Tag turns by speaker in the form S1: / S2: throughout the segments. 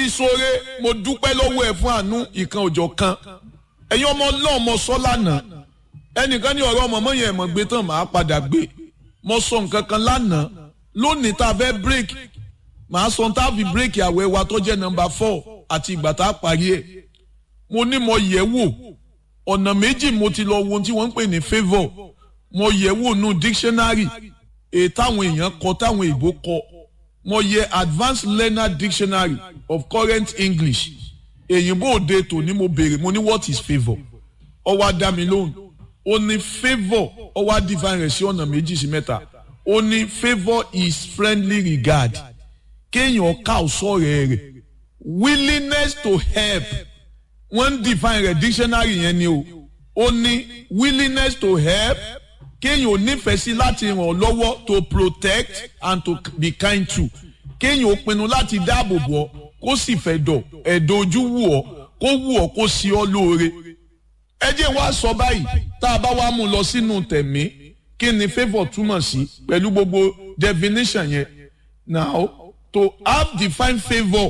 S1: ti sóore mo dúpẹ́ lọ́wọ́ ẹ̀ fún àánú ìkan òjọ̀ kan ẹ̀yin ọmọ ọlọ́run mo sọ lánàá ẹnìkan ní ọ̀rọ̀ ọmọ mọ́yìn ẹ̀mọ́ gbé tán màá padà gbé mo sọ nǹkan kan lánàá lónìí tá a fẹ́ break màá sọ tá a fi break àwẹ̀ wa tó jẹ́ nọmba four àti ìgbà tá a parí ẹ̀ mo ní mo yẹ̀ wò ọ̀nà méjì mo ti lọ wo ohun tí wọ́n ń pè ní favour mo yẹ̀ wò nù dictionary èyí táwọn èèyàn kọ táwọn èèbó kọ mo yẹ advanced learner dictionary of current english èyìnbó òde tòní mo béèrè mo ní what is favour ó wá dá mi lóhùn ó ní favour ó wá define rẹ̀ sí ọ̀nà méjì sí mẹ́ta ó ní favour is friendly regard kéèyàn ká ọ̀sọ́rẹ́ rẹ̀ willingness to help wọ́n ń define rẹ̀ dictionary yẹn ni o ó ní willingness to help kéèyàn ò nífẹ̀ẹ́ sí láti ràn ọ́ lọ́wọ́ to protect and to be kind to kéèyàn ò pinnu láti dáàbò bò ọ́ kó sì fẹ́ dọ̀ ẹ̀dọ̀ ojú wù ọ́ kó wù ọ́ kó sí ọ́ lóore. ẹ jẹ́ wá sọ báyìí tá a bá wá mú lọ sínú tẹ̀mí kí ni favour túmọ̀ sí pẹ̀lú gbogbo definition yẹn now to have defined favour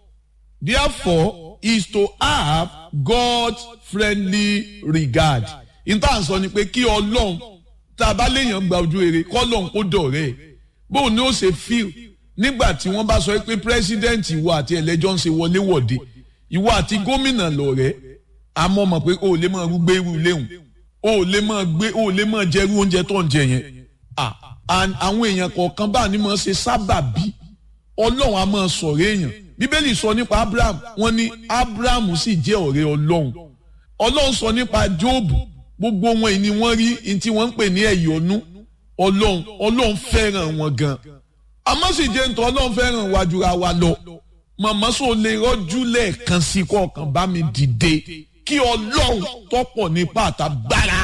S1: therefore is to have God's friendly regard. ìtàn sọ ni pé kí ọlọ́run tá a bá léèyàn gba ojú rere kọ́lọ́n kó dọ̀rẹ́ ẹ̀ bóun ni ó ṣe fíl nígbà tí wọ́n bá sọ pé pírẹ́sídẹ́ǹtì ìwọ àti ẹlẹ́jọ́ ń ṣe wọléwọ̀de ìwọ àti gómìnà lọ̀rẹ́ àmọ́ mọ̀ pé o ò lè máa gbé irú léhùn o ò lè máa gbé o ò lè máa jẹ irú oúnjẹ tó ń jẹ yẹn àwọn èèyàn kọ̀ọ̀kan bá ní máa ṣe sábàbí ọlọ́run á máa sọ̀rọ̀ èèyàn bíbélì sọ nípa abraham wọ́n ní abraham sì jẹ́ ọ̀rẹ́ ọlọ́run ọlọ́run sọ nípa jóòbù gbogbo wọn ni wọ́n rí ní tí wọ́n ń pè ní ẹ̀yọ́nú ọlọ́run ọlọ́run fẹ́ràn wọn gan àmọ́ sì jẹ́ nítorí ọlọ́run fẹ́ràn wa jura wa lọ màmá sọ lè rọ́jú lẹ́ẹ̀kan sí kọ̀ọ̀kan bá mi dìde kí ọlọ́run tọ́pọ̀ nípa àtàgbára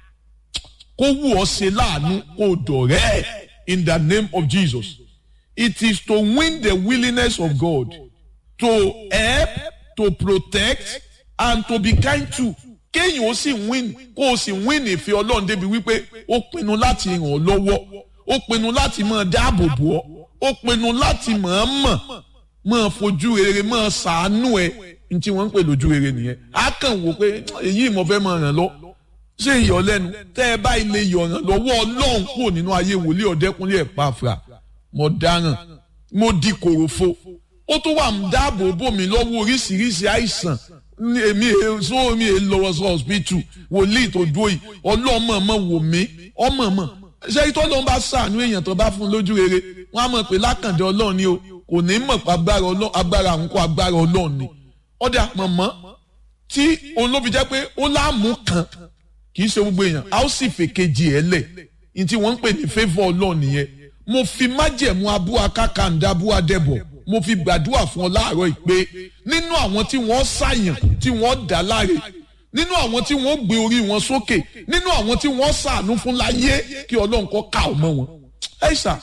S1: kó wù ọ́ ṣe láàánú kó dọ̀rẹ́ in the name of Jesus it is to win the willingness of God to help to protect and to be kind to kéèyàn ó sì win kó o sì win ìfẹ́ ọlọ́run débi wípé ó pinnu láti ràn ọ́ lọ́wọ́ ó pinnu láti máa dáàbò bò ọ́ ó pinnu láti máa mọ̀ máa fojú rere máa ṣàánú ẹ ní tí wọ́n ń pè lójú rere nìyẹn á kàn wò pé èyí mo fẹ́ máa ràn lọ ṣé ìyọlẹ́nu tẹ́ ẹ bá ilé ìyọ̀ràn lọ́wọ́ ọlọ́run kúrò nínú ayé wòlíì ọ̀dẹ́kúnlé ẹ̀ pàfà mo dáràn mo di kòròfo ó tún wà ń dáàbò bò mí lọ́wọ́ oríṣiríṣi àìsàn èmi so mi è lọ sọ hospital wòlíì tó dúró yìí ọlọ́mọ mọ̀ wò mí ọmọ mọ̀ ṣé ìtọ́ ló ń bá sàánú èèyàn tó bá fún lójú rere wọ́n á mọ̀ pé lákàndé ọlọ́run ni o kò ní mọ̀ pé agbára àwọn kó agbára ọlọ́run ni ọ̀dà mọ̀mọ́ tí olóbi jẹ́ pé ó láàmú kan kì í ṣe gbogbo èèyàn a ó sì fèkejì ẹ̀ lẹ̀ ní tí wọ́n ń pè ní favour ọlọ́run nìyẹn mo fi májẹ̀mú abú akákàndá abú adẹ́bọ̀ mo fi gbàdúrà fún ọ láàárọ̀ ìpè nínú àwọn tí wọ́n ṣàyàn tí wọ́n dá láre nínú àwọn tí wọ́n gbé orí wọn sókè nínú àwọn tí wọ́n ṣàánú fún láyé kí ọlọ́run kó ká ọmọ wọn. ẹ ṣá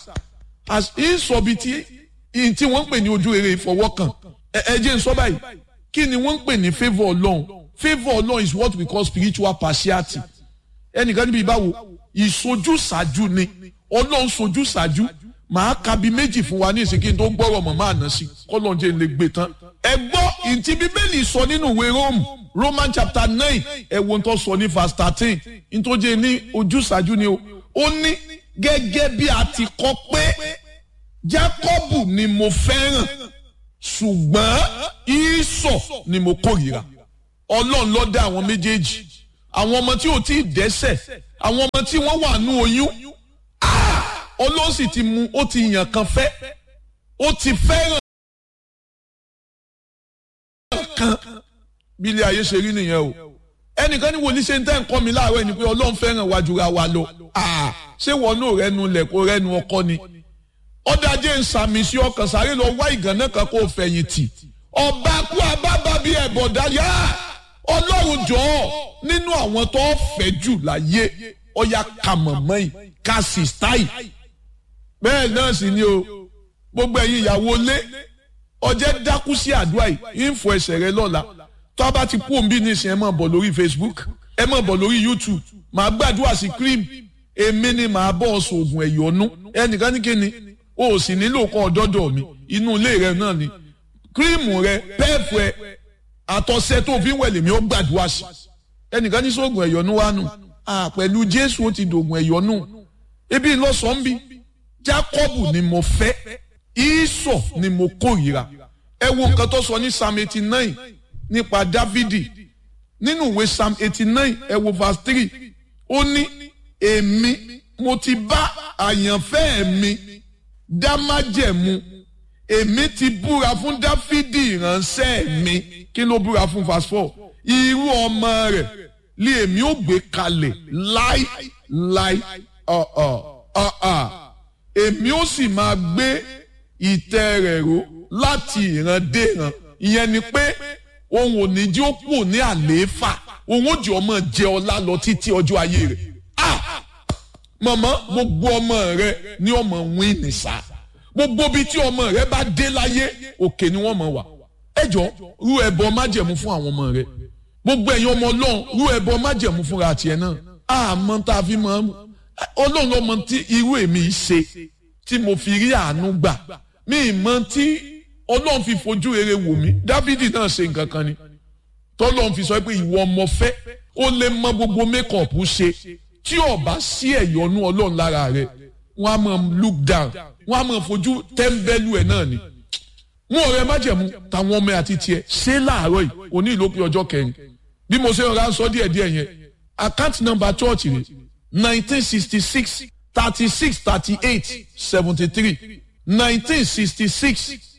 S1: ìsọ̀bi tí tí wọ́n ń pè ní ojú rere ìfọwọ́kàn ẹ jẹ́ n sọ báyìí kí ni wọ́n ń pè ní favour ọlọ́run favour ọlọ́run is what we call spiritual partiality ẹnìkan níbi ìbáwo ìsojúsàájú ni ọlọ́run sojúsàájú màá ka bí méjì fún wa ní ìsìnkí tó gbọ́rọ̀ mọ̀ máa ná sí kọ́lọ́njẹ́ lè gbé tán. ẹ gbọ́ ìtì bíbélì sọ nínú ìwé Rome Roman chapter nine ẹ wo ń tọ́ sọ ní verse thirteen nítòjé ní ojúṣàájú ni o ó ní gẹ́gẹ́ bí a ti kọ pé Jákọ́bù ni mo fẹ́ràn ṣùgbọ́n Ísọ̀ ni mo kórìíra Ọlọ́run ló dá àwọn méjèèjì àwọn ọmọ tí ò tí ì dẹ́ṣẹ̀ àwọn ọmọ tí wọ́n wà nú oyún olóhùn sì ti mu ó ti yàn kan fẹ́ ó ti fẹ́ràn kan bí ilé ayé ṣe rí nìyẹn o ẹnìkan ní wòlíì ṣe ń tẹ́ ń kọ́ mi láàárọ̀ ẹni pé ọlọ́run fẹ́ràn wa jura wa lọ ṣé wọn náà rẹnu lẹ̀ kó rẹnu ọkọ ni ọ̀dàjẹ́ ń sàmì sí ọkàn sáré lọ wá ìgànnà kan kó fẹ̀yìn tì ọba kú abábá bíi ẹ̀bọ̀dá yá ọlọ́run jọ̀ọ́ nínú àwọn tó fẹ́ jù láyé ọ̀ya kàmọ̀mọ́ yìí ká sì stáì bẹ́ẹ̀ náà sì ni o gbogbo ẹ̀yin ìyàwó lé ọjẹ́ dákú sí àdúrà yìí ń fọ ẹsẹ̀ rẹ lọ́la tó a bá ti kú òǹbí nísìnyí ẹ máa bọ̀ lórí Facebook ẹ máa bọ̀ lórí YouTube màá gbàdúrà sí cream èmi ni màá bọ̀ ọ̀sùn oògùn ẹ̀yọ́nú ẹnìkan ní kíni o ò sì nílò kọ́ ọ̀dọ́dọ̀ mi inú ilé rẹ náà ni kírímù rẹ pẹ́ẹ̀fù ẹ àtọ̀sẹ̀ tó fi ń wẹ̀ lèmi ó gbàdúrà sí ẹnìkan ní sóògùn ẹ̀yọ́nú wa nù pẹ̀lú jésù ó ti dògùn ẹ̀yọ́nú ebi lọ́sàn-án bí jákọ́bù ni mo fẹ́ ìsọ̀ ni mo kórìíra ẹ wo nǹkan tó sọ ní psalm eighty nine nípa dávidi nínú ìwé psalm eighty nine ẹ wo verse three ó ní èmi mo ti bá àyànfẹ́ mi dá májẹ̀mú èmi ti búra fún dáfídì ìránṣẹ́ mi kí ló búra fún verse four irú ọmọ rẹ̀ lé èmi ó gbé kalẹ̀ láì láì ọ̀ọ̀ ọ̀ọ̀ èmi ó sì máa gbé ìtẹ́ rẹ̀ ró láti ìran dé ìran ìyẹn ni pé òun ò ní jí ó kù ní àlééfà òun ó jẹ́ ọmọ jẹ ọlá lọ títí ọjọ́ ayé rẹ̀ ah mọ̀mọ́ gbogbo ọmọ rẹ ní ọmọ wín ní sá gbogbo bíi tí ọmọ rẹ bá dé láyé òkè ni wọ́n mọ̀ wá ẹjọ́ rú ẹbọ májẹ̀mú fún àwọn ọmọ rẹ gbogbo ẹ̀yin ọmọ ọlọ́run rú ẹbọ májẹ̀mú fúnra tiẹ̀ náà àmọ́ tá a fi mọ̀ ọlọ́run lọ́mọ tí irú èmi ṣe tí mo fi rí àánú gbà mí mọ̀ tí ọlọ́run fi fojú rere wò mí dávidi náà ṣe nǹkan kan ni tọ́lọ́run fi sọ pé ìwọ ọmọ fẹ́ ó lè mọ gbogbo mékọ̀pù ṣe tí ó bá sí ẹ̀yọ́nú ọlọ́run lára rẹ̀ wọ́n á mọ̀ look down wọ́n á mọ̀ fojú tẹ́ḿbẹ́lú ẹ̀ náà ni. mú ọ̀rẹ́ májẹ̀mú táwọn ọmọ àti tiẹ̀ ṣé láàárọ̀ yìí òní ìlópin ọjọ́ kẹrin bí mo ṣe rọra sọ díẹ̀ díẹ̀ yẹn account number church rẹ̀ nineteen sixty six thirty six thirty eight seventy three nineteen sixty six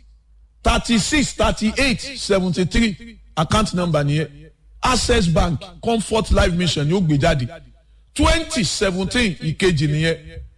S1: thirty six thirty eight seventy three account number nìyẹn access bank comfort life mission ni ó gbé jáde twenty seventeen ìkejì nìyẹn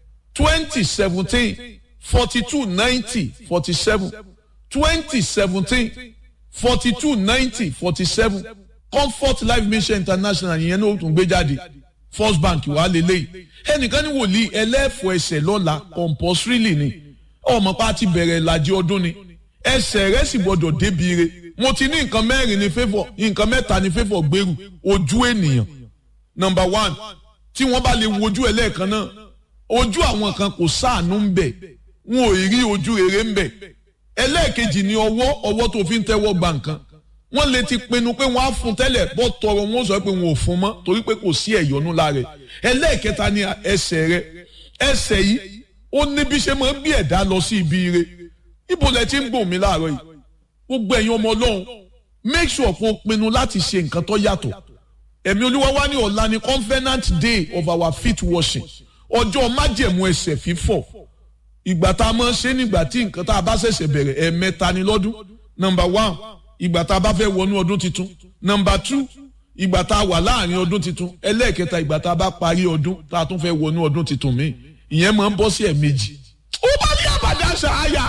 S1: twenty seventeen forty two ninety forty seven twenty seventeen forty two ninety forty seven comfort life mission international yẹn ní o tún gbé jáde first bank wà lélẹ́yìí ẹnìkan ní wòlíì ẹlẹ́fọ̀ ẹsẹ̀ lọ́la compulsorily ni ọmọ pa ti bẹ̀rẹ̀ ìlàjì ọdún ni ẹsẹ̀ rẹ̀ sì gbọ́dọ̀ débi re mo ti ní nǹkan mẹ́rin ní favour nǹkan mẹ́ta ní favour gbèrú ojú ènìyàn number one tí wọ́n bá lè wojú ẹ lẹ́ẹ̀kan náà ojú àwọn kan kò sáànú ń bẹ̀ wọn ò rí ojú rere ń bẹ̀ ẹlẹ́ẹ̀kejì ni ọwọ́ ọwọ́ tó fi ń tẹ́wọ́ gba nǹkan wọ́n lè ti pinnu pé wọ́n á fún tẹ́lẹ̀ bọ́ tọrọ wọn sọ pé wọn ò fún mọ́ torí pé kò sí ẹ̀yọ́nú lára ẹ̀ ẹlẹ́ẹ̀kẹta ni ẹsẹ̀ rẹ ẹsẹ̀ yìí ó ní bí ṣe máa ń bí ẹ̀dá lọ sí ibi ire ibo lẹ ti ń gbòmí mi láàárọ̀ yìí gbogbo ẹ̀yin ọmọ ọlọ́run make sure kó o pinnu láti ṣe nǹkan tó yàtọ̀ ẹ̀mí olúwa wá ní ọ̀la ni covenant day of our feet washing ọjọ́ májẹ̀mú ẹsẹ̀ fífọ̀ ìgbà tá a máa ń ṣe nígbà tí nǹkan tá a bá ṣẹ̀ṣẹ̀ bẹ̀rẹ̀ ẹ̀ẹ̀mẹ́ta ni lọ́dún number one ìgbà tá a bá fẹ́ wọnú ọdún tuntun number two ìgbà tá a wà láàrin ọdún tuntun ẹlẹ́ẹ̀kẹta ìgbà tá a bá parí ọdún tá a tún fẹ́ wọnú ọdún tuntun míì ìyẹn máa ń bọ́ sí ẹ̀ẹ̀mejì ó bá ní àbàdà ṣááyà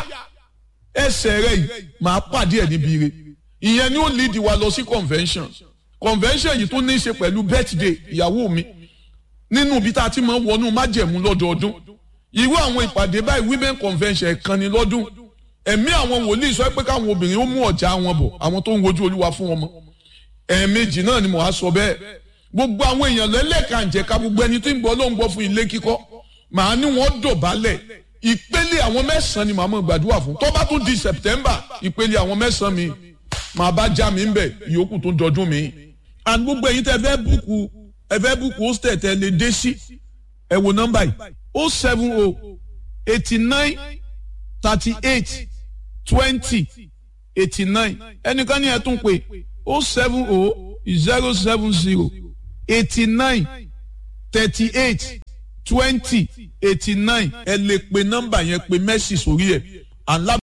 S1: ẹsẹ̀ rẹ̀ yìí máa pàdé ẹ̀ níbi ire ìyẹn ni ó lead wa lọ sí convention convention yìí tó ní í ṣe pẹ̀lú birthday ìyàwó mi nínú ibi tá a ti máa ń wọnú májẹ̀mú lọ́dọọdún irú àwọn ìpàdé báyìí women convention ẹ̀kan ni lọ́dún ẹ̀mí àwọn wòlíì sọ pé káwọn obìnrin ó mú ọ̀já wọn bọ̀ àwọn tó ń wojú olúwa fún wọn mọ́ ẹ̀ẹ̀mejì náà ni mo á sọ bẹ́ẹ̀ gbogbo àwọn èèyàn lẹ́lẹ́kànjẹ̀ka gbogbo ẹni tó ń gbọ́ ló ń gbọ́ fún ilé kíkọ́ màá ní wọ́n dọ̀bálẹ̀ ìpele àwọn mẹ́sàn-án ni màá mọ̀ gbàdúrà fún tó bá tún di September ìpele àwọn mẹ́sàn-án mi màá bá já mi ń bẹ̀ ìyókù tó dọdún mi and gbogbo ẹ̀yin tẹ́ fẹ́ búkú ẹ fẹ́ búkú hostel tẹ́ lè dé sí ẹ wo nọ́mbà yìí o seven o eighty nine thirty eight twenty eighty nine ẹnìkan ní ẹ tún pé o seven o zero seven zero eighty nine thirty eight twenty eighty nine ẹ lè pe nọ́mbà yẹn pe mẹ́sì sórí ẹ̀ ànlá.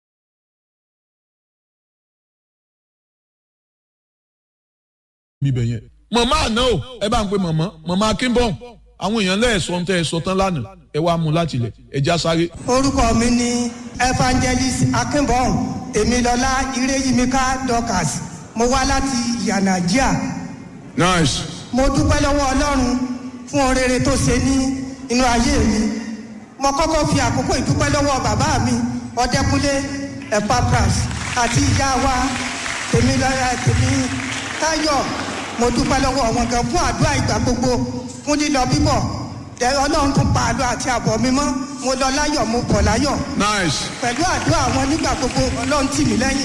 S1: bíbẹ̀ yẹn. màmá àná o ẹ bá ń pe màmá màmá akínbọ̀n àwọn èèyàn lẹ́ẹ̀sọ́ ń tẹ́ ẹ sọ tán lánàá ẹ wá mú láti ilẹ̀ ẹ já sáré.
S2: orúkọ mi ni evangelist akínbọ̀n èmilọ́lá ireyimika dorcas mo wá láti yanagia.
S1: nice.
S2: mo dúpẹ́ lọ́wọ́ ọlọ́run fún orere tó ṣe ní inú ayé mi mo kọ́kọ́ fi àkókò ìdúpẹ́ lọ́wọ́ bàbá mi ọdẹkùnlé epapras àti ìyá wa tèmilọ́lá tèmi táyọ̀ mo dúpẹ́ lọ́wọ́ wọn gan fún àdúrà ìgbà gbogbo fún lílọ bíbọ̀ tẹ ọlọ́run tún pa àlọ́ àti àbọ̀ mi mọ́ mo lọ láyọ̀ mo bọ̀ láyọ̀
S1: nice.
S2: pẹ̀lú àdúrà wọn nígbà gbogbo ọlọ́run tì mí lẹ́yìn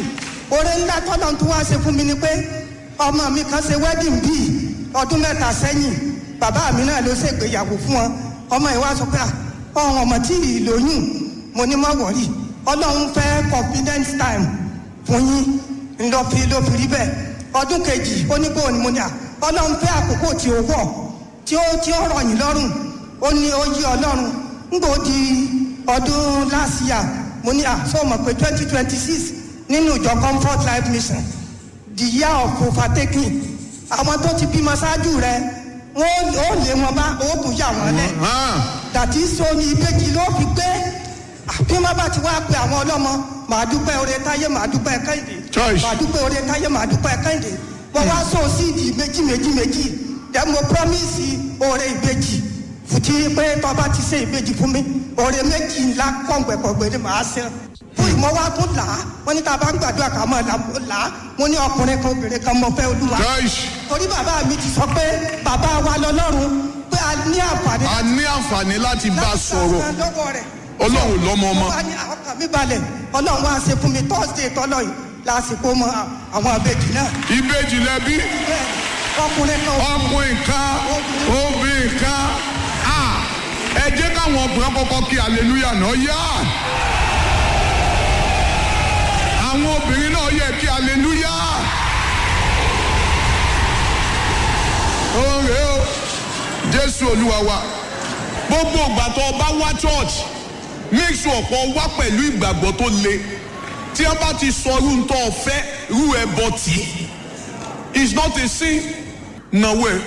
S2: oore ńlá tọ́lọ̀ tó wá ṣe fún mi ni pé ọmọ mi kan ṣe wedding bíi ọdún mẹ́ta sẹ́yìn bàbá mi náà ló ṣègbéyàwó fún wọn ọmọ yìí wá sọ pé ọ̀hún ọmọ tí ì lóyún mo ní má wọ̀rí ọlọ́run fẹ́ confidence time fún yín ńlọfi ló fi rí bẹ́ẹ̀ ọdún kejì ó ní bóun ni mo ní à ọlọ́run fẹ́ àkókò tí ó wọ̀ tí ó tí ó rọ̀ yín lọ́rùn ó ní ó yí ọlọ́run ńgbò di ọdún last year mo ní à sọ mọ̀ pé twenty twenty six nínú ìjọ comfort life mission the year of overtaking àwọn tó ti bímọ ṣáájú rẹ wọn ó lé wọn bá ó tún yà wọn lẹ dàtí sóni ìbejì ló fi gbé bí wọn bá ti wá pe àwọn ọlọmọ màá dúpẹ́ oore táyé màá dúpẹ́ kẹ́hìndé
S1: Choice.
S2: màá dúpẹ́ oore táyé màá dúpẹ́ kẹ́hìndé wọn wá sọ síìdì méjì méjì méjì dẹ mo promise oore ìbejì fùtí pé tọba ti ṣe ìbejì fún mi oore méjì ńlá kọ̀ǹgbẹ̀kọ̀ǹgbẹ̀ ni màá ṣe fún ìmọ̀ wa tún là á wọ́n ní tá a bá ń gbàdúrà ká mọ̀ là á mo ní ọkùnrin kan obìnrin kan mọ̀ fẹ́ olúwa
S1: Joyce.
S2: torí bàbá mi ti sọ pé bàbá wa lọlọ́run pé a ní àǹfààní
S1: a ní àǹfààní láti bá a sọ̀rọ̀
S2: láti gba lọ́wọ́ rẹ̀.
S1: ọlọ́run lọ́mọ ọmọ
S2: wọ́n wá ní ọkàn mi balẹ̀ ọlọ́run wá ṣe fún mi thursday tọ́lọ̀ yìí lásìkò mọ àwọn àbejì náà.
S1: ìbejì lẹbi
S2: bẹ́ẹ̀ ọkùnrin kan
S1: ọkùnrin kan obìnrin kan a ẹ jẹ́ káwọn ọkùnrin kọ́kọ́ kí hallelujah náà yá àwọn obìnrin náà yẹ kí hallelujah oore o jésù olúwa wa gbogbo ìgbà tó o bá wá church make sure kó o wá pẹ̀lú ìgbàgbọ́ tó le tí wọ́n bá ti sọ irú tó o fẹ́ irú ẹ̀ bọ́ tì í it's not a sin nàwó ẹ̀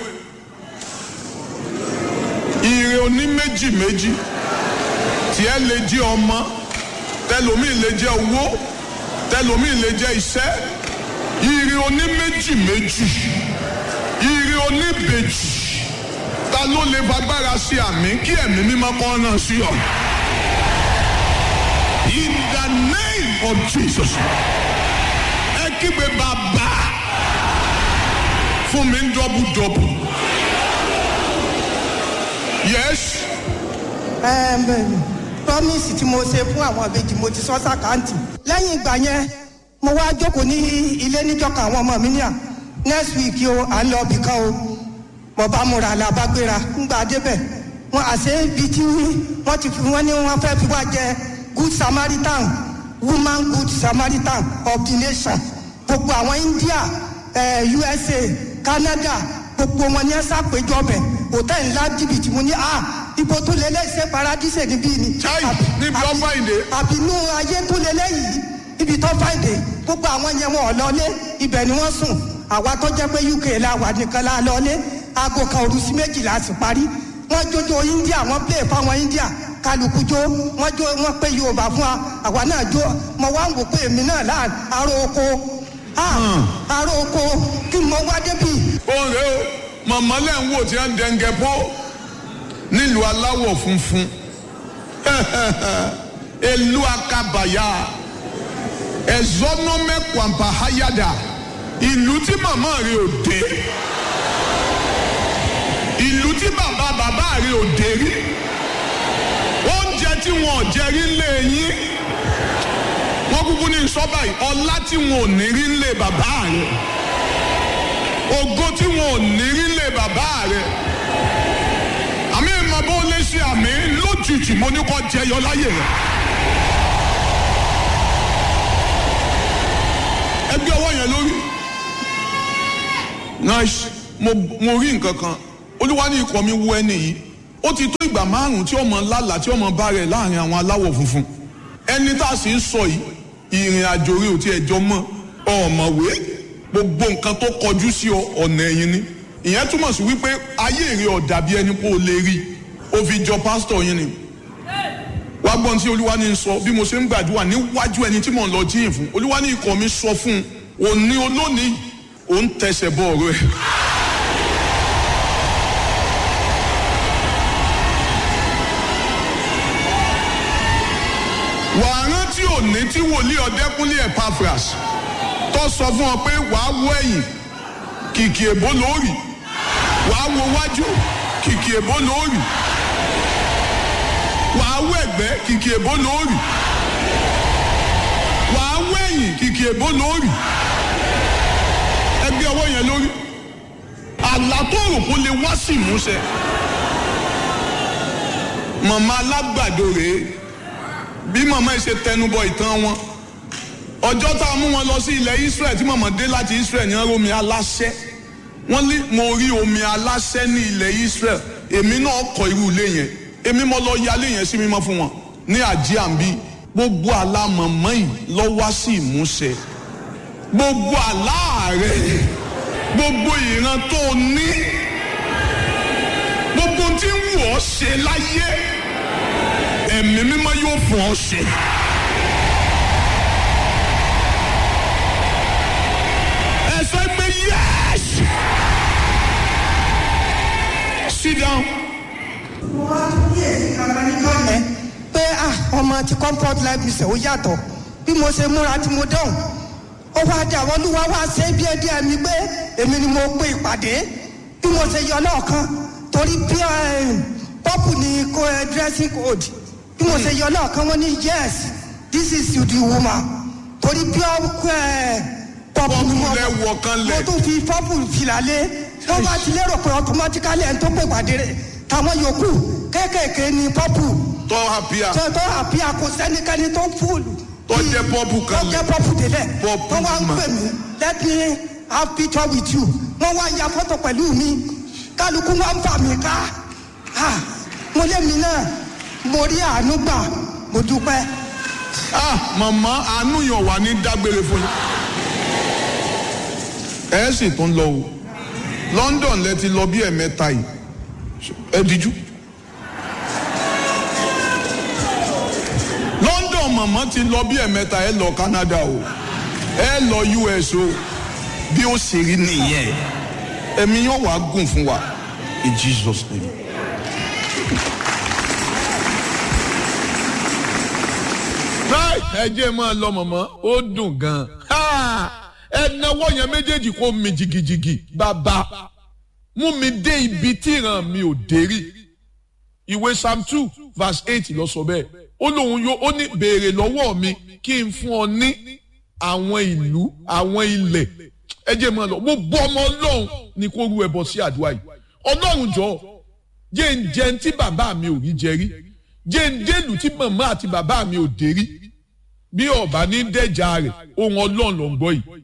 S1: ire oní méjì méjì tiẹ̀ lè jẹ́ ọmọ tẹlomi lè jẹ́ owó tẹlomi lè jẹ́ iṣẹ́ ire oní méjì méjì ire oní bèjì ta ló lè fagbára sí àmì kí ẹ̀mí mímọ́ kọ́ náà sí ọ. in the name of jesus ẹ kígbe bàbá fún mi ń dọ́bù dọ́bù yes
S2: ẹ bẹ́ẹ̀ni promise tí mo ṣe fún àwọn àbejì mo ti sọ sàkáǹtì lẹ́yìn ìgbà yẹn mo wá jókòó ní ilé níjọka àwọn ọmọ mi ní à next week o à ń lọ ibì kan o mo bá múra làbágbéra ńgbà débẹ̀ wọn àṣẹ ibi tí wọ́n ti fi wọ́n ní wọ́n fẹ́ fi wá jẹ good samaritan woman good samaritan of the nation gbogbo àwọn india eh, usa canada gbogbo wọn ní ẹ ṣàpèjọ bẹ hòtẹ́ẹ̀lì ńlá jìbìtì mo ní a ibo tó lé lẹ́sẹ̀ paradíṣe níbí ni.
S1: Chai,
S2: Àbí-
S1: níbi tó
S2: àbí-
S1: fàìndé.
S2: àbínú ayé tó lé lẹ́yìn ibi tó fàìndé gbogbo àwọn yẹn wọn ò lọlé ibẹ̀ ni wọ́n sùn àwa tó jẹ́ pé uk la wà nìkan la lọlé aago kan òru sí méjìlá sì parí wọ́n jójó india wọ́n play fáwọn india kálukú jó wọ́n jó wọ́n pé yorùbá fún wa àwa náà jó mo wá ń wò pé èmi náà láà aró oko ah, aró oko kí mo wá débi
S1: oore o màmá lẹ́ ń wò tí wọ́n ń dẹ́ngẹ́ pọ́ nílùú aláwọ̀ funfun elu akabaya ẹ̀zọ́nọ́mẹ́kwàmpá hayada ìlú tí màmá rẹ̀ ò dé ìlú tí bàbá bàbá rẹ̀ ò dé rí oúnjẹ tí wọn ò jẹ rí lé yín wọn kúkú ní sọ́bà yìí ọlá tí wọn ò ní rí lé bàbá rẹ̀ ògo tí wọn ò ní rí lé bàbá rẹ àmì ìmọ̀ bó lè ṣe àmì lójijì mo ní kọ́ jẹyọ láyè rẹ. ẹgbẹ́ ọwọ́ yẹn lórí. nice mo mo rí nǹkan kan olúwa ní ikọ̀ mi wú ẹni yìí ó ti tó ìgbà márùn-ún tí ọmọ lálàá tí ọmọ bá rẹ̀ láàrin àwọn aláwọ̀ funfun ẹni tá a sì ń sọ yìí ìrìn àjò rẹ̀ ò tiẹ̀ jọ mọ́ ọ̀mọ̀wé gbogbo nǹkan tó kọjú sí ọ ọ̀nà ẹ̀yìn ni ìyẹn túmọ̀ sí wípé ayé rẹ̀ ọ̀dà bí ẹni pé o lè rí o fi jọ pásítọ̀ yín ni wá gbọ́n tí olúwa ní sọ bí mo ṣe ń gbàdúrà níwájú ẹni tí mò ń lọ jíyìn fún olúwa ní ikọ̀ mi sọ fún un òní olónìí ò ń tẹsẹ̀ bọ̀ ọ̀rọ̀ ẹ̀. wàá rántí òní tí wòlíì ọ̀dẹ́kúnlé Epaphras tó sọ fún ọ pé wàá wọ ẹ̀yìn kìkì èbó lóòrì wàá wo wájú kìkì èbó lóòrì wàá wọ ẹ̀gbẹ́ kìkì èbó lóòrì wàá wọ ẹ̀yìn kìkì èbó lórí ẹgbẹ́ ọwọ́ yẹn lórí àlá tó rò kó lè wá sí ìmúṣẹ màmá alágbàdo rèé bí màmá yìí ṣe tẹnubọ ìtàn wọn ọjọ́ tá a mú wọn lọ sí ilẹ̀ Israel tí màmá dé láti Israel ní omi aláṣẹ wọ́n ní mo rí omi aláṣẹ ní ilẹ̀ Israel èmi náà kọ́ irú ilé yẹn èmi mo lọ yálé yẹn sí mímọ́ fún wọn ní àjíàmbí gbogbo àlá màmá yìí lọ wá sí ìmúṣẹ gbogbo àlá rẹ gbogbo ìran tó ní gbogbo tí ń wù ọ́ ṣe láyé ẹ̀mí mímọ́ yóò fún ọ ṣe. ẹ sọ pé yes sit down.
S2: mo wá tún kíyèsí kankan níjọ́ yẹn pé ah ọmọ ti comfort life mission ó yàtọ̀ bí mo ṣe múra tí mo dán ó wá dé àwọn olúwa wá ṣe díẹ̀ díẹ̀ mi pé èmi ni mo pe ìpàdé bí mo ṣe yọ lọ́ọ̀kan torí bí pọ́pù ni kó ẹ dressing code bí mo ṣe yọ lọ́ọ̀kan wọ́n ní yes this is you the woman torí bí pọ́pù ni mo
S1: Pọ́pù lẹ wọ̀ kan lẹ̀.
S2: mo tún fi pọ́pù fìlà lé wọ́n bá ti lérò pé automatically ẹni tó pè ìpàdé rẹ̀ táwọn yòókù kéékèèké ni pọ́pù
S1: tọ́ àbíà
S2: tó tó àbí àkó sẹ́nikẹ́ni tó fúlù.
S1: Tó jẹ́ pọ́pù kan
S2: tó
S1: lẹ̀.
S2: jẹ́ pọ́pù délẹ̀.
S1: Pọ́pù
S2: tó wá ń
S1: mà.
S2: pè mí let me have picture with you. wọ́n wá ya fọ́tò pẹ̀lú mi kálukú wá ń fà mí ká. Ah, mo lé mi náà mo rí àánú gbà mo dúpẹ́.
S1: ah màmá àánú yàn wà ní dágbére fún yín. ẹ sì tún lọ o London lẹ ti lọ bí ẹ̀mẹ́ta yìí ẹ díjú. London màmá ti lọ bí ẹ̀mẹ́ta ẹ lọ Canada o ẹ lọ US o bí ó ṣe rí nìyẹn ẹ̀mí yóò wá gùn fún wa in Jesus name. Láì ẹ jẹ́ máa lọ mọ̀mọ́ ó dùn gan-an. Ẹ nawọ́ yẹn méjèèjì kó mi jìgìjìgì bàbá mú mi dé ibi tí ìran mi ò dé rí. Ìwé Psalm two verse eight lọ sọ bẹ́ẹ̀. Ó lóun yóò ó ní béèrè lọ́wọ́ mi kí n fún ọ ní àwọn ìlú àwọn ilẹ̀. Ẹ jẹ́ máa lọ gbogbo ọmọ Ọlọ́run ni kó rú ẹbọ sí àdúrà yìí. Ọlọ́run jọ̀ọ́ jẹ́ ń jẹun tí bàbá mi ò rí jẹ rí jẹ́ ń délùú tí màmá àti bàbá mi ò dé rí bí ọba ní dẹ́jà rẹ̀ ohun ọlọ́run ló ń gbọ́ yìí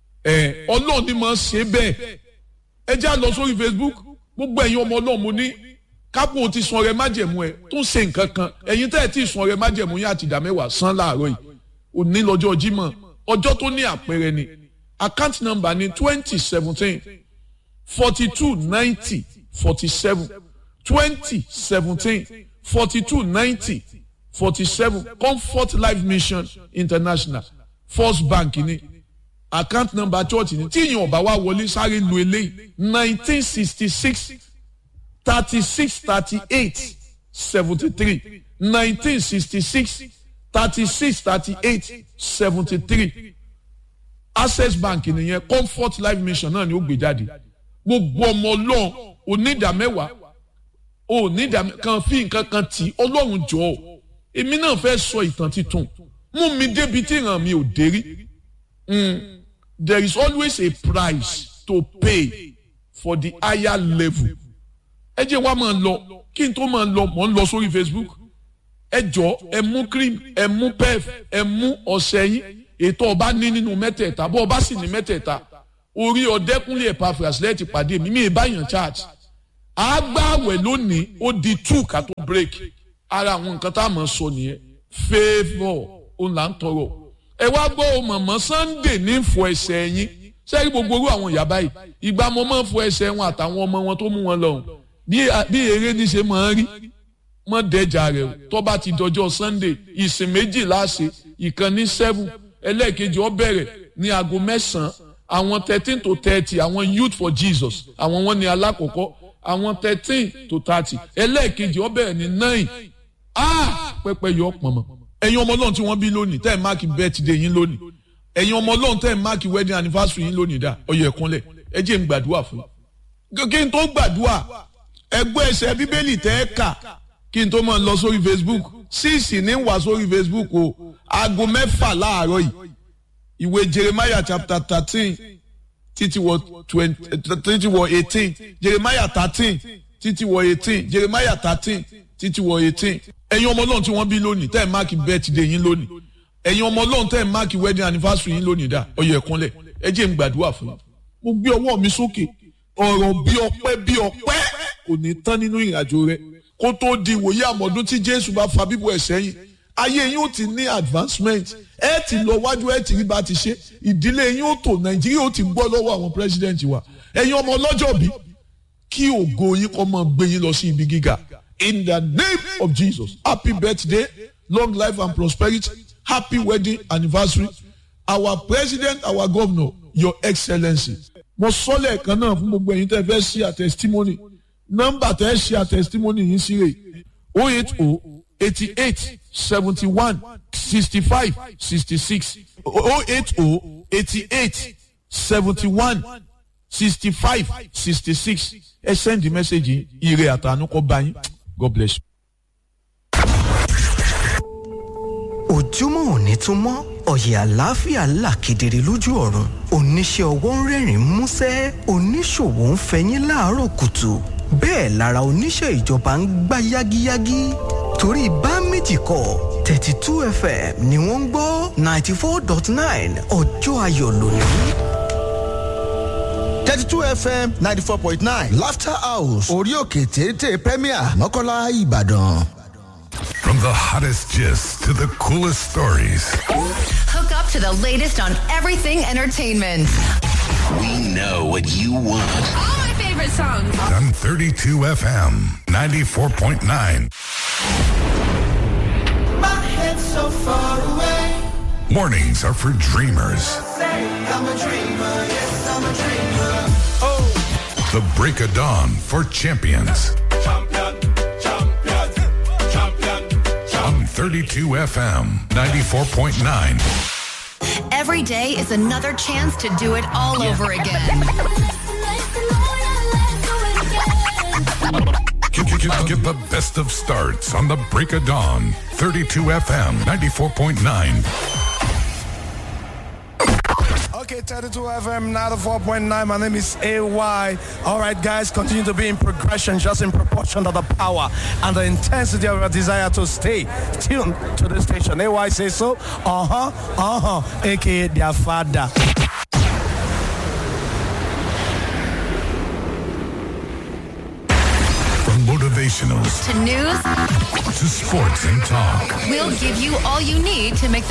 S1: ẹ ọlọ́run ni máa ń ṣe bẹ́ẹ̀ ẹ já lọ sórí Facebook gbogbo ẹ̀yin ọmọ ọlọ́run mo ní kápò ti sun ọrẹ májẹ̀mú ẹ tó ń ṣe nǹkan kan ẹ̀yin tẹ́ ẹ ti sun ọrẹ májẹ̀mú yín àti ìdá mẹ́wàá san láàárọ̀ yìí òní lọ́jọ́ Jímọ̀ ọjọ́ tó ní àpẹẹrẹ ni account number ni twenty seventeen forty two ninety forty seven twenty seventeen forty two ninety forty seven comfort life mission international first bank ni account number church ni tí ìyẹn ọba wa wọlé sáré lu eléyìí nineteen sixty six thirty six thirty eight seventy three nineteen sixty six thirty six thirty eight seventy three access bank nìyẹn comfort life mission náà ni ó gbé jáde gbogbo ọmọ ọlọ́run onídàmẹ́wàá onídàmẹ́ kan fi nǹkan kan tì í ọlọ́run jọ̀ọ́ èmi náà fẹ́ sọ ìtàn titun mú mi débi tí ìran mi ò dé rí Mm, there is always a price to pay for the higher level ẹ jẹ́ wá máa lọ kí n tó máa lọ mọ̀ ń lọ sórí Facebook ẹ jọ ẹ mú cream ẹ mú pef ẹ mú ọṣẹ yín ètò ọba ní nínú mẹ́tẹ̀ẹ̀ta bó ọba sì ní mẹ́tẹ̀ẹ̀ta orí ọ̀dẹ́kúnlé Epaphras lẹ́ẹ̀tì pàdé mi mi ì báyàn charge àgbàwẹ̀ lónìí ó di two ká tó break ara àwọn nǹkan tá a mọ̀ sọ nìyẹn favour òun là ń tọrọ ẹ wá gbọ́ mọ̀mọ́ Sunday ní fọ ẹsẹ̀ yín sẹ́yìn gbogbo orú àwọn ìyá báyìí ìgbà mo máa ń fọ ẹsẹ̀ wọn àtàwọn ọmọ wọn tó mú wọn lọ́hùn bí eré ní ṣe máa ń rí mọ́ dẹ́jà rẹ̀ o tó bá ti dọjọ́ Sunday ìsìn méjì láṣẹ ìkan ní seven ẹlẹ́ẹ̀kejì ó bẹ̀rẹ̀ ní aago mẹ́sàn-án àwọn thirteen to thirty àwọn youth for Jesus àwọn wọn ní alákọ̀ọ́kọ́ àwọn thirteen to thirty ẹlẹ́ẹ̀kejì ó bẹ̀rẹ̀ ní nine ah pẹ́pẹ́ yọ pọ̀nmọ́ ẹ̀yin ọmọ ọlọ́run tí wọ́n bí lónìí tẹ́ ẹ̀ máàkì birthday yín lónìí ẹ̀yin ọmọ ọlọ́run tẹ́ ẹ̀ máàkì wedding anniversary yín lónìí dá ọyọ ẹ̀kúnlẹ̀ ẹ jẹ́ n gbàdúrà fún yín kí n tó gbàdúrà ẹgbẹ́ ẹsẹ̀ bíbélì tẹ́ ẹ kà kí n tó máa lọ sórí Facebook síìsì ní wà sórí Facebook o aago mẹ́fà láàárọ̀ yìí ìwé jeremiah chapter thirteen títí wọ twenty títí wọ eighteen jeremiah thirteen títí wọ eighteen jeremiah thirteen títí wọ eighteen ẹ̀yin ọmọ ọlọ́run tí wọ́n bí lónìí tẹ́ ẹ̀ máàkì birthday yín lónìí ẹ̀yin ọmọ ọlọ́run tẹ́ ẹ̀ máàkì wedding anniversary yín lónìí dá ọyọ ẹ̀kúnlẹ̀ ẹ jẹ́ n gbàdúrà fún yín mo gbé ọwọ́ mi sókè ọ̀rọ̀ bí ọpẹ́ bí ọpẹ́ kò ní tán nínú ìrìnàjò rẹ kó tó di ìwòye àmọ́dún tí jésù bá fa bíbọ̀ ẹ̀ sẹ́yìn ayé yín ó ti ní advancement ẹ ti lọ wájú ẹ ti rí bá ti ṣe ìdílé yín ó tò nàìjíríà ó ti gbọ́ lọ́wọ́ àwọn president wa ẹ̀yin ọmọ ọlọ́jọ́ bí kí ògo yín kọ́ mọ́ gbé yín lọ sí ibi gíga in the name of jesus happy birthday long life and prosperity happy wedding anniversary our president our governor your excellency mo sọ lẹ́ẹ̀kan náà fún gbogbo ẹ̀yin tẹ́ fẹ́ ṣe a testimony nọ́mbà tẹ́ ṣe a testimony yín sí rè o eight o eighty eight seventy one sixty five sixty six o eight o eighty eight seventy one sixty five sixty six ẹ send the message ire àtànú kọ bá yín god bless you.
S3: ojúmọ́ òní tún mọ́ ọ̀yẹ̀ àlàáfíà là kedere lójú ọ̀run oníṣẹ́ ọwọ́ ń rẹ́rìn músẹ́ oníṣòwò ń fẹyín láàárọ̀ kùtù bẹ́ẹ̀ lára oníṣẹ́ ìjọba ń gbá yágíyágí torí bá méjì kọ́ thirty two fm ni wọ́n ń gbọ́ ninety four dot nine ọjọ́ ayọ̀ lónìí.
S4: 32 fm 94.9 laughter house orí òkè téńté premier mọ́kànlá ìbàdàn.
S5: From the hottest gist to the coolest stories,
S6: Hook up to the latest on everything entertainment.
S7: We know what you want.
S6: All my favorite songs.
S5: on 32 FM 94.9. Mornings are for dreamers. The break of dawn for champions. On 32 FM 94.9.
S6: Every day is another chance to do it all over again.
S5: Get, get, get, get the best of starts on the break of dawn. 32 FM 94.9.
S8: Okay, 32 FM, now the 4.9. My name is AY. All right, guys, continue to be in progression, just in proportion to the power and the intensity of your desire to stay tuned to the station. AY says so. Uh huh, uh huh, aka their father.
S5: From motivationals
S6: To news,
S5: to sports and talk.
S6: we'll give you all you need to make the